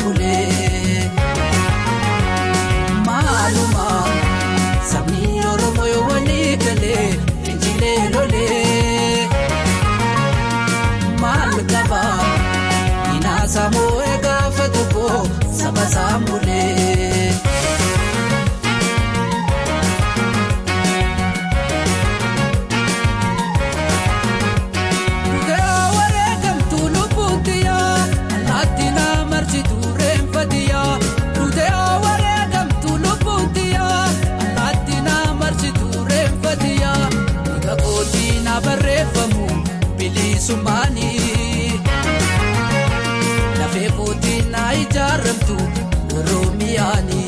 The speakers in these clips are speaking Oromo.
bulee. Maaluma sabni Oromoo yoo walii galee fincilee lolee. Maal qaba inaasa moo'ee gaafa tokko saba saamulee. Lafee kootii na ijaaramtu Oromiyaani.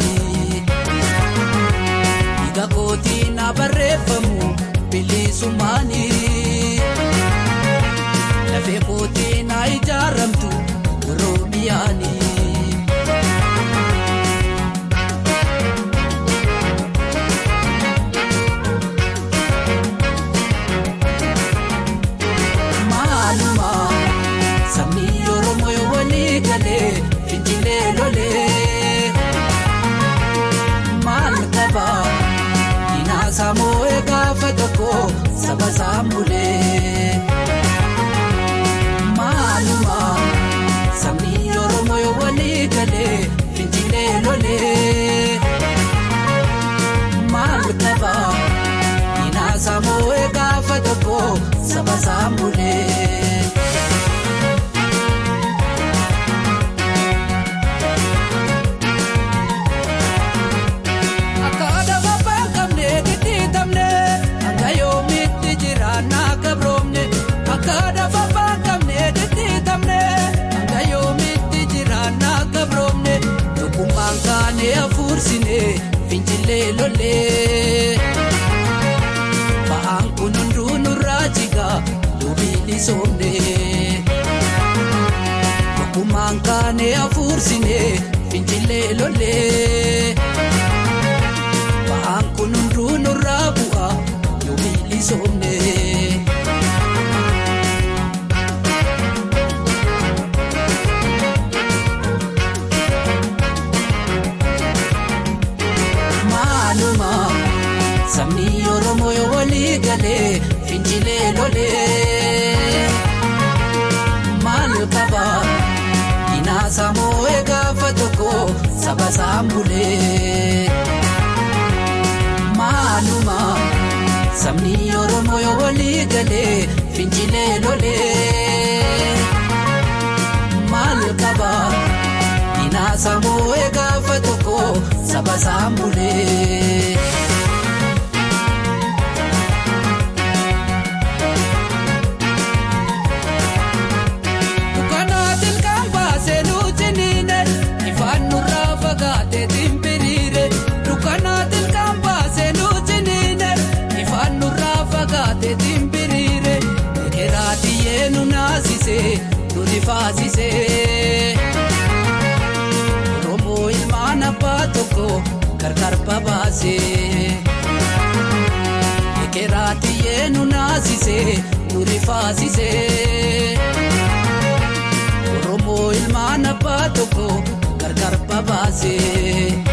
Dhiiga kootii na barreeffamu bilisumaani. Lafee kootii na ijaaramtu Oromiyaani. Maaluma sabni Oromoo yoo walii galee fincilee lolee. Maal qaba inaasa moo'ee gaafa tokko saba saamulee. Maaluma sabni Oromoo yoo walii galee fincilee lolee. Maal qaba inaasa moo'ee gaafa tokko saba saamulee. Fincilee lolee ba'aan kun hunduu nurraa jigaa duubili soomnee tokkummaan kaanee hafuursinee fincilee lolee ba'aan kun hunduu nurraa bu'aa duubili soomnee. Sabni Oromoo yoo walii galee fincilee lolee. Maal qaba inaasa moo'ee gaafa tokko saba saamulee. Maaluma sabni Oromoo yoo walii galee fincilee lolee. Maal qaba inaasa moo'ee gaafa tokko saba saamulee. Faasisee Oromoo ilmaan abbaa tokko gargar babaasee Ekeraatii nu naasisee nu rifaasisee Oromoo ilmaan abbaa tokko gargar babaasee.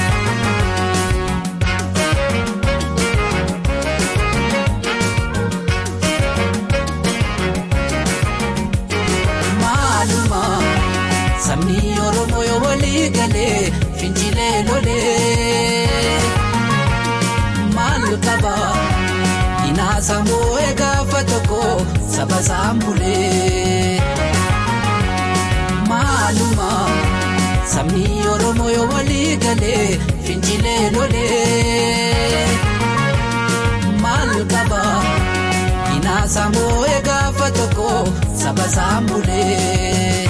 Sabni Oromoo yoo walii galee fincilee lolee. Maal qaba inaasa moo'ee gaafa tokko saba saamulee. Maaluma sabni Oromoo yoo walii galee fincilee lolee. Maal qaba inaasa moo'ee gaafa tokko saba saamulee.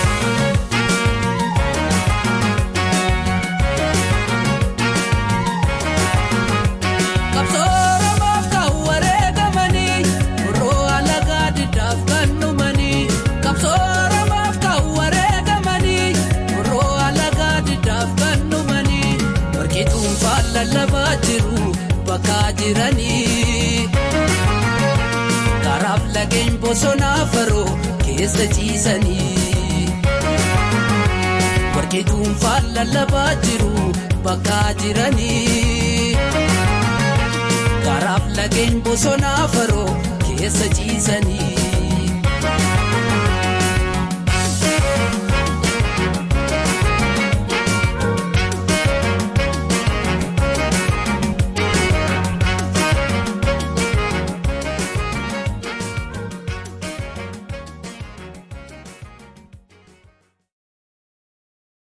lallabaa jiru bakka jiranii karaaf lageen bosonaa faroo keessa ciisanii Ituunfaan lallabaa jiru bakka jiranii. Karaaf lageen bosonaa faroo keessa ciisanii.